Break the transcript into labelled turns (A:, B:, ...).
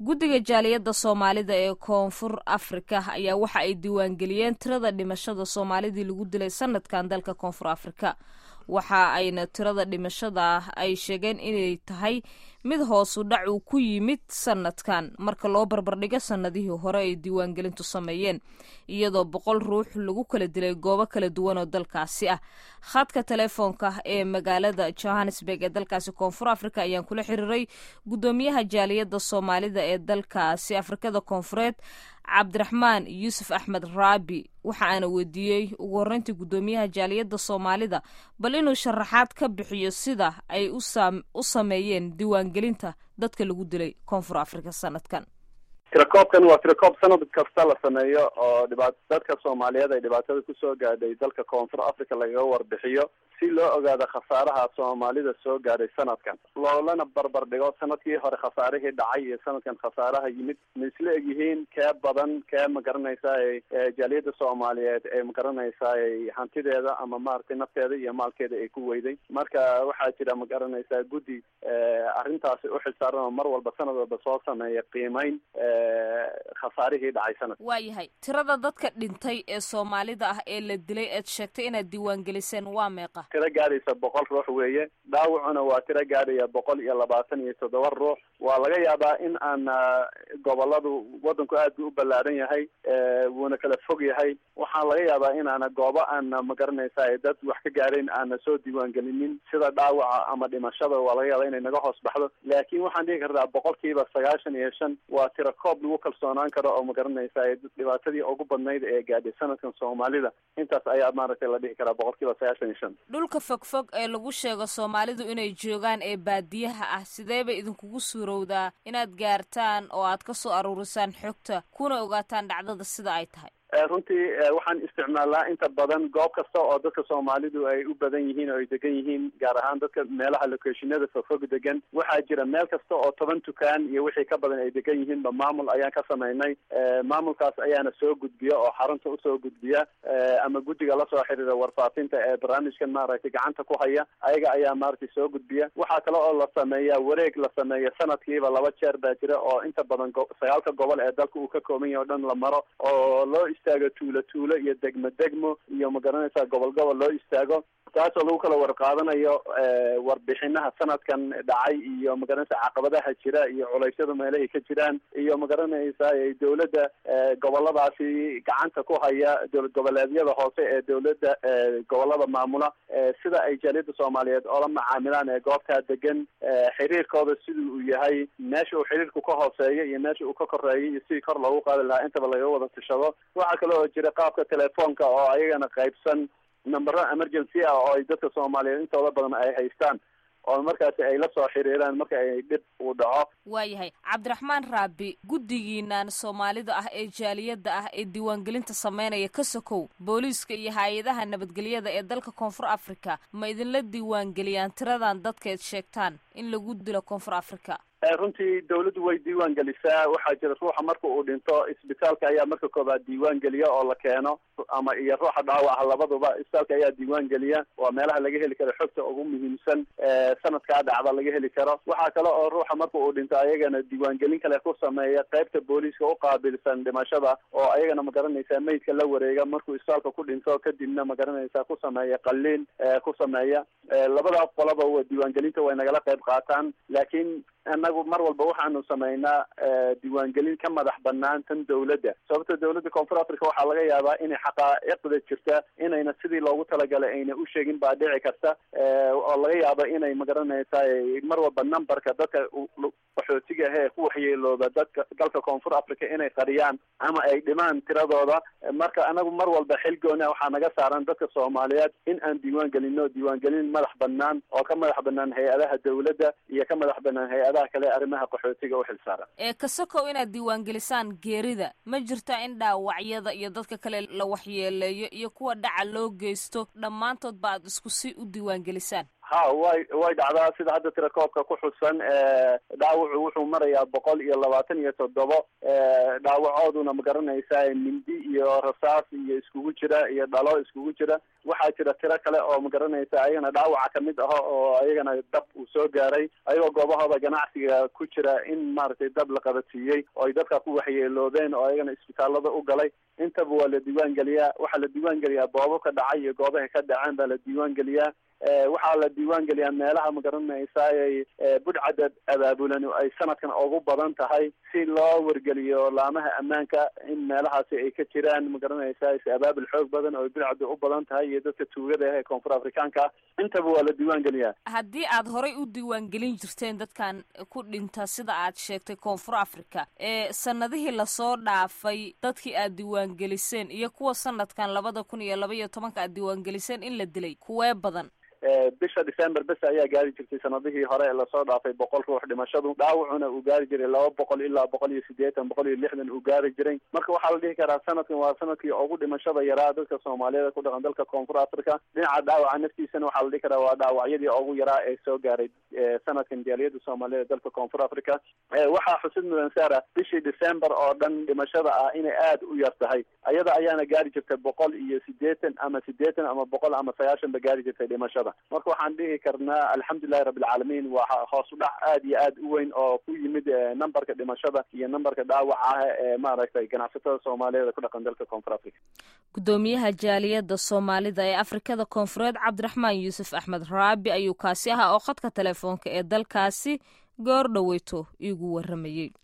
A: guddiga jaaliyadda soomaalida ee koonfur afrika ayaa waxa ay diiwaangeliyeen tirada dhimashada soomaalidii lagu dilay sanadkan dalka koonfur afrika waxa ayna tirada dhimashada ay sheegeen inay tahay mid hoosu dhac uu ku yimid sanadkan marka loo barbardhigo sanadihii hore ay diiwaangelintu sameeyeen iyadoo boqol ruux lagu kala dilay goobo kala duwan oo dalkaasi ah khadka telefoonka ee magaalada johannesburg ee dalkaasi koonfur africa ayaan kula xiriiray guddoomiyaha jaaliyadda soomaalida ee dalkaasi afrikada koonfureed cabdiraxmaan yuusuf axmed raabi waxa aana weydiiyey ugu horreyntii guddoomiyaha jaaliyadda soomaalida bal inuu sharaxaad ka bixiyo sida ay u sameeyeen diiwaangelinta dadka lagu dilay koonfur africa sanadkan
B: tirakoobkan waa tirakoob sanad kasta la sameeyo oo dhibaat dadka soomaaliyeed ay dhibaatada kusoo gaadhay dalka koonfur africa lagaga warbixiyo si loo ogaado khasaaraha soomaalida soo gaadhay sanadkan loolana barbar dhigo sanadkii hore khasaarihii dhacay iyo sanadkan khasaaraha yimid ma isla egyihiin kee badan kee magaranaysaa jaaliyadda soomaaliyeed ee magaranaysaa hantideeda ama maaragtay nafteeda iyo maalkeeda ay ku weyday marka waxaa jira magaranaysaa guddi arrintaasi uxilsaaran oo mar walba sanad walba soo sameeya qiimeyn khasaarihii dhacay sanad
A: waa yahay tirada dadka dhintay ee soomaalida ah ee la dilay eed sheegtay inaad diiwaangeliseen waa meeqa
B: tiro gaadhaysa boqol ruux weeye dhaawacuna waa tiro gaadhaya boqol iyo labaatan iyo toddoba ruux waa laga yaabaa in aan goboladu wadanku aad bu u ballaaran yahay wuuna kala fog yahay waxaa laga yaabaa inaana goobo aana magaranaysa dad wax ka gaadhayn aana soo diiwaangelinin sida dhaawaca ama dhimashada waa laga yaabaa inay naga hoos baxdo laakiin waxaan dhihi kartaa boqolkiiba sagaashan iyo shan waa tiro koob lagu kalsoonaan karo oo magaranaysa dhibaatadii ugu badnayd ee gaadhay sanadkan soomaalida intaas ayaa maaragtay la dhihi karaa boqolkiiba sagaashan iyo shan
A: dhulka fogfog ee lagu sheego soomaalidu inay joogaan ee baadiyaha ah sidee bay idinkugu suurowdaa inaad gaartaan oo aad ka soo aruurisaan xogta kuna ogaataan dhacdada sida ay tahay
B: runtii waxaan isticmaalnaa inta badan goob kasta oo dadka soomaalidu ay u badan yihiin oo ay degan yihiin gaar ahaan dadka meelaha locationada fogfog degan waxaa jira meel kasta oo toban dukaan iyo wixii ka badan ay degan yihiinba maamul ayaan ka samaynay maamulkaas ayaana soo gudbiya oo xarunta usoo gudbiya ama guddiga lasoo xiriira warfaafinta ee barnaamijkan maaragtay gacanta ku haya ayaga ayaa maaragtay soo gudbiya waxaa kale oo la sameeya wareeg la sameeya sanadkiiba laba jeer baa jira oo inta badan sagaalka gobol ee dalka uu ka kooban yahay o dhan la maro oo loo istaago tuulo tuulo iyo degmo degmo iyo magaranaysaa gobol gobol loo istaago taasoo lagu kala warqaadanayo warbixinaha sanadkan dhacay iyo magaranaysa caqabadaha jira iyo culeysyada meelahay ka jiraan iyo magaranaysa dawladda goboladaasi gacanta ku haya dowlad goboleedyada hoose ee dawladda gobolada maamula sida ay jaaliyadda soomaaliyeed oola macaamilaan ee goobtaa degan xiriirkooda sidii uu yahay meesha uu xiriirku ka hooseeyo iyo meesha uu ka koreeyo iyo sidii kor loogu qaadi lahaa intaba laga wada tashado waxaa kale oo jira qaabka telefoonka oo ayagana qaybsan numbero emergency ah oo ay dadka soomaaliyeed intooda badan ay haystaan oo markaasi ay la soo xiriiraan marka ay dhib uu dhaco
A: waayahay cabdiraxmaan raabi guddigiinan soomaalida ah ee jaaliyadda ah ee diiwaangelinta sameynaya ka sokow booliiska iyo hay-adaha nabadgelyada ee dalka koonfur africa ma idinla diiwaangeliyaan tiradan dadkaed sheegtaan in lagu dilo koonfur africa
B: runtii dawladdu way diiwaan gelisaa waxaa jira ruuxa marka uu dhinto isbitaalka ayaa marka koobaad diiwaan geliya oo la keeno ama iyo ruuxa dhaawaca labaduba isbitaalka ayaa diiwaan geliya waa meelaha laga heli karo xogta ugu muhiimsan sanadkaa dhacda laga heli karo waxaa kale oo ruuxa marka uu dhinto ayagana diiwaangelin kale ku sameeya qaybta booliiska uqaabilsan dhimashada oo ayagana magaranaysaa meydka la wareega markuu isbitaalka ku dhinto kadibna magaranaysaa ku sameeya qaliin ku sameeya labadaas qolaba diiwaangelinta way nagala qayb qaataan laakiin annagu mar walba waxaanu samaynaa diiwaangelin ka madax banaan tan dawladda sababta dawladda koonfur africa waxaa laga yaabaa inay xaqaa'iqda jirta inayna sidii loogu talagalay ayna u sheegin baa dhici karta oo laga yaaba inay magaranaysaa mar walba numberka dadka qaxootiga ah ee ku waxyeelooda dadka dalka koonfur africa inay qariyaan ama ay dhimaan tiradooda marka anagu mar walba xil goona waxaa naga saaran dadka soomaaliyeed in aan diiwaan gelino diiwaangelin madax banaan oo ka madax banaan hay-adaha dawladda iyo ka madax banaan hay-adaha kale arrimaha qaxootiga u xilsaaran
A: ee kasokow inaad diiwaangelisaan geerida ma jirta in dhaawacyada iyo dadka kale la waxyeeleeyo iyo kuwa dhaca loo geysto dhammaantood ba aad isku si u diiwaangelisaan
B: ha way way dhacdaa sida hadda tirakoobka ku xusan dhaawacu wuxuu marayaa boqol iyo labaatan iyo toddobo dhaawacooduna ma garanaysaa mindi iyo rasaas iyo iskugu jira iyo dhalo iskugu jira waxaa jira tiro kale oo ma garanaysa ayagana dhaawaca kamid aho oo ayagana dab uu soo gaaray ayagoo goobahooda ganacsiga ku jira in maaragtay dab la qabadsiiyey oo ay dadka ku waxyeeloobeen oo ayagana isbitaalada u galay intaba waa la diiwaan geliyaa waxaa la diiwaan geliyaa boobo ka dhacay iyo goobaha ka dhaceen baa la diiwaan geliyaa waxaa la diiwaan geliyaa meelaha ma garanaysaay budhcadda abaabulan ay sanadkan ugu badan tahay si loo wargeliyo laamaha ammaanka in meelahaasi ay ka jiraan ma garanaysaa si abaabul xoog badan oo budhcadda u badan tahay iyo dadka tuugada ah ee koonfur afrikaanka intaba waa la diiwaan geliyaa
A: haddii aad horay u diiwaan gelin jirteen dadkan ku dhinta sida aad sheegtay koonfur africa ee sanadihii lasoo dhaafay dadkii aad diiwaan geliseen iyo kuwa sanadkan labada kun iyo laba iyo tobanka aad diiwaan geliseen in la dilay kuwee badan
B: bisha december bes ayaa gaari jirtay sanadihii hore ee lasoo dhaafay boqol ruux dhimashadu dhaawacuna uu gaari jiray laba boqol ilaa boqol iyo siddeetan boqol iyo lixdan uu gaari jiray marka waxaa la dhihi karaa sanadkan waa sanadkii ugu dhimashada yaraa dadka soomaaliyeed ku dhaqan dalka koonfur africa dhinaca dhaawaca naftiisana waxaa la dhihi karaa waa dhaawacyadii ugu yaraa ee soo gaaray sanadkan jaaliyada soomaaliyeed dalka koonfur africa waxaa xusid mudan sara bishii december oo dhan dhimashada ah inay aada u yar tahay ayada ayaana gaari jirtay boqol iyo siddeetan ama siddeetan ama boqol ama sagaashan ba gaari jirtay dhimashada marka waxaan dhihi karnaa alxamdulilahi rabbilcaalamiin waa hoos u dhac aad iyo aad u weyn oo ku yimid numberka dhimashada iyo numberka dhaawaca ah ee maaragtay ganacsatada soomaaliyeed ku dhaqan dalka koonfur africa
A: gudoomiyaha jaaliyadda soomaalida ee afrikada koonfureed cabdiraxmaan yuusuf axmed raabi ayuu kaasi ahaa oo khadka telefoonka ee dalkaasi goor dhoweyto iigu waramayey